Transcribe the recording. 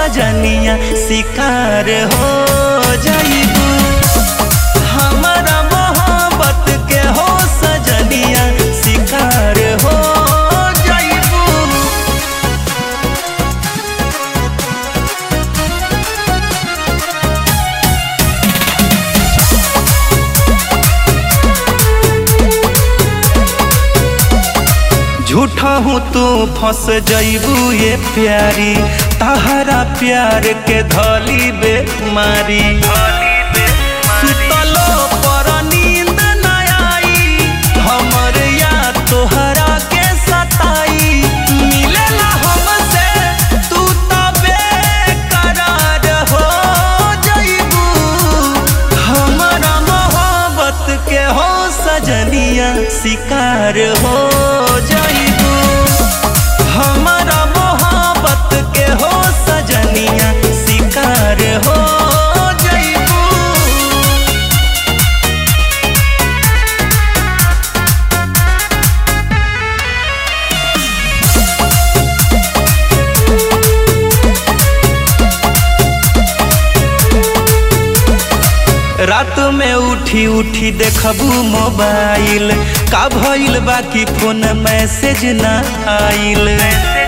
सजनिया शिकार हो जाइबू हमारा मोहब्बत के हो सजनिया शिकार हो जाइबू झूठा हूँ तू फंस जइबू ये प्यारी तहरा प्यार के धली बेमारी सुतलो पर नींद न आई हमर या तोहरा के सताई मिलेला हमसे तू तबे करार हो जइबू हमारा मोहब्बत के हो सजनिया शिकार हो जइबू हमारा मोहब्बत के हो सजनिया शिकार हो जइबू रात में उठी उठी देखबू मोबाइल का भइल बाकी फोन मैसेज ना आइल